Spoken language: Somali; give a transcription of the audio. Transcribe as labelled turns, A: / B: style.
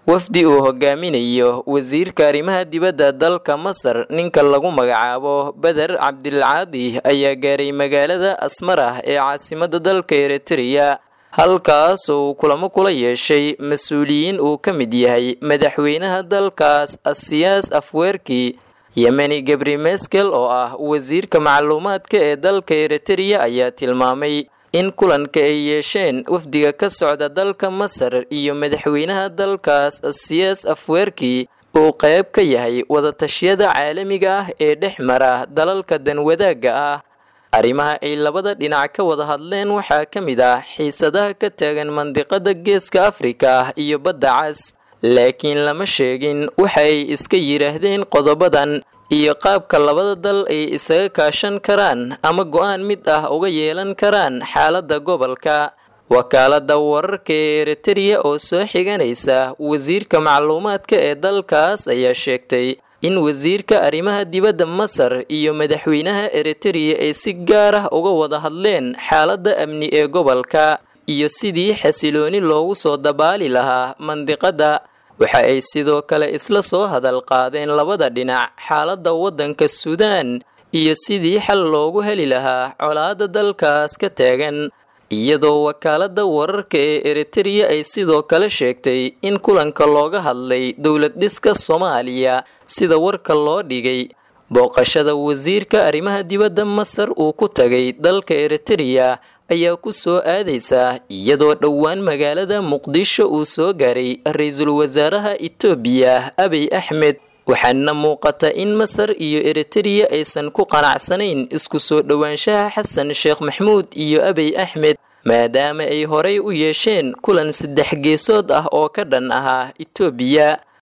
A: wafdi uu hogaaminayo wasiirka arrimaha dibadda dalka masar ninka lagu magacaabo beder cabdilcaadi ayaa gaaray magaalada asmarah ee caasimada dalka eritreya halkaas oo uu kulamo kula yeeshay mas-uuliyiin uu ka mid yahay madaxweynaha dalkaas asiyaas afweerki yemeni gabri meskel oo ah wasiirka macluumaadka ee dalka eritreya ayaa tilmaamay in kulanka ay yeesheen wafdiga ka socda dalka masar iyo madaxweynaha dalkaas asiyaas afweerki uu qayb ka yahay wadatashyada caalamiga ah ee dhex mara dalalka danwadaagga ah arrimaha ay labada dhinac ka wada hadleen waxaa ka mid ah xiisadaha ka taagan mandiqada geeska afrika iyo badda cas laakiin lama sheegin waxa ay iska yidhaahdeen qodobadan iyo qaabka labada dal ay isaga kaashan karaan ama go-aan mid ah uga yeelan karaan xaaladda gobolka wakaalada wararka ee eritreya oo soo xiganaysa wasiirka macluumaadka ee dalkaas ayaa sheegtay in wasiirka arrimaha dibadda masar iyo madaxweynaha eritreya ay si gaar ah uga wada hadleen xaaladda amni ee gobolka iyo sidii xasilooni loogu soo dabaali lahaa mandiqada waxa ay sidoo kale isla soo hadal qaadeen labada dhinac xaaladda waddanka suudaan iyo sidii xal loogu heli lahaa colaadda dalkaas ka taagan iyadoo wakaalada wararka ee eritreya ay sidoo kale sheegtay in kulanka looga hadlay dowlad dhiska soomaaliya sida warka loo dhigay booqashada wasiirka arrimaha dibadda masar uu ku tagay dalka eritreya ayaa ku soo aadaysa iyadoo dhowaan magaalada muqdisho uu soo gaaray ra-iisul wasaaraha itoobiya abiy axmed waxaana muuqata in masar iyo eritreya aysan ku qanacsanayn isku soo dhowaanshaha xasan sheekh maxmuud iyo abiy axmed maadaama ay horay u yeesheen kulan saddex geesood ah oo ka dhan ahaa itoobiya